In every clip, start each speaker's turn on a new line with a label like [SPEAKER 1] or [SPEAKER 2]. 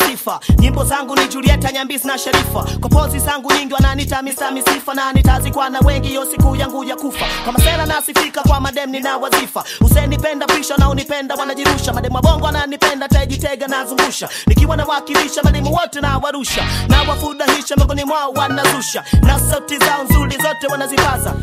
[SPEAKER 1] sifa nyimbo zangu ni julieta nyambisi na sharifa kwa pozi zangu nyingi wananita misa misifa na nitazikwa na wengi hiyo siku yangu ya kufa kwa masela nasifika kwa madem nina wazifa usenipenda pisha na unipenda wanajirusha mademu wa bongo wananipenda tajitega nazungusha nikiwa nawakilisha mademu wote na warusha na wafudahisha miongoni mwao wanazusha na sauti zao nzuri zote wanazipaza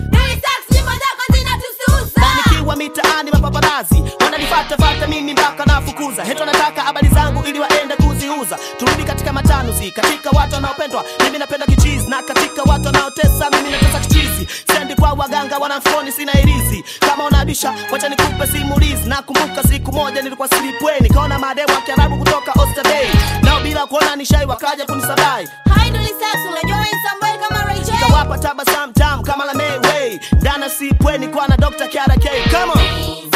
[SPEAKER 1] na nikiwa mitaani mapaparazi wananifatafata mimi mpaka nafukuza heto nataka habari zangu ili waende kuziuza turudi katika matanuzi katika watu wanaopendwa mimi napenda kichizi na katika watu wanaotesa mimi natesa kichizi sendi kwa waganga wanamfoni sina irizi kama unabisha wacha nikupe simulizi nakumbuka siku moja nilikuwa silipweni kaona mademu wa kiarabu kutoka Oysterbay nao bila kuona nishai wakaja kunisabai kawapa tabasamu tamu kama la Mayway dana sipweni kwa na Dr. Kiara K come on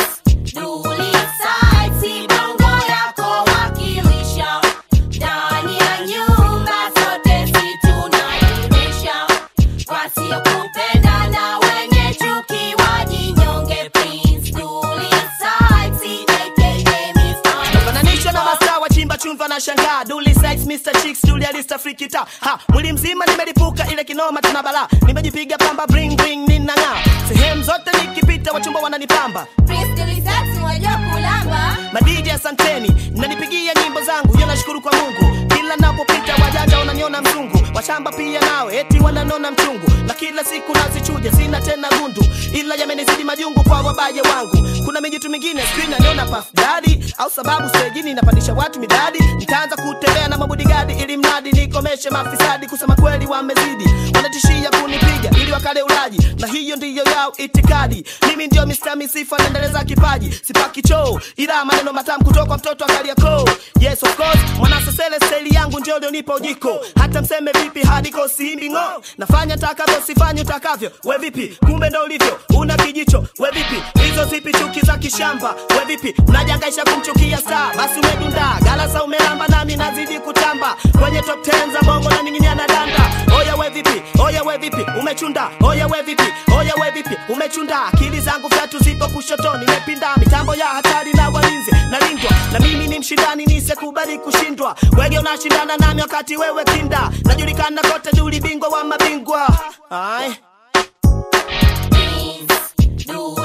[SPEAKER 2] Wasiokupenda na wenye chuki wajinyonge, please dulicide, CJKJ mifano.
[SPEAKER 1] fananisha na mastaa wa chimba chumva na shangaa duli sex Mr. Chicks Julia Lista frikita ha mwili mzima nimelipuka ile kinoma tena bala nimejipiga pamba bring bring ninang'aa sehemu zote nikipita wachumba wananipamba
[SPEAKER 2] Prince Dulicide, unajua kulamba.
[SPEAKER 1] madiji asanteni mnanipigia nyimbo zangu yo nashukuru kwa mungu kila napopita wajanja wananiona mzungu washamba pia nawe eti wananona mchungu na kila siku nazichuja sina tena gundu ila yamenizidi majungu kwa wabaye wangu kuna mijitu mingine skrin aniona pafdadi au sababu stejini napandisha watu midadi nitaanza kutembea na mabudigadi ili mradi nikomeshe mafisadi kusema kweli wamezidi wanatishia kunipiga ili wakale ulaji na hiyo ndiyo yao itikadi mimi ndio Mr. Misifa naendeleza kipaji sipaki choo ila maneno matamu kutoka mtoto akaliako yes of course mwanasesele steli yangu ndio lionipa ujiko hata mseme vipi hadiko siimbi ng'o nafanya takavyo sifanye utakavyo we vipi kumbe ndo ulivyo una kijicho we vipi hizo zipi chuki za kishamba we vipi unajangaisha kumchukia star basi umedunda galasa umelamba nami nazidi kutamba kwenye top 10 za bongo na ninginia na danda oya we vipi oya we vipi umechunda oya we vipi oya we vipi umechunda akili zangu vyatu zipo kushotoni nimepinda mitambo ya hatari na walinzi nalindwa na mimi ni mshindani nisekubali kushindwa wege unashindana nami wakati wewe kinda najulikana kote duli bingwa wa mabingwa Aye.
[SPEAKER 2] Prince Dulicide,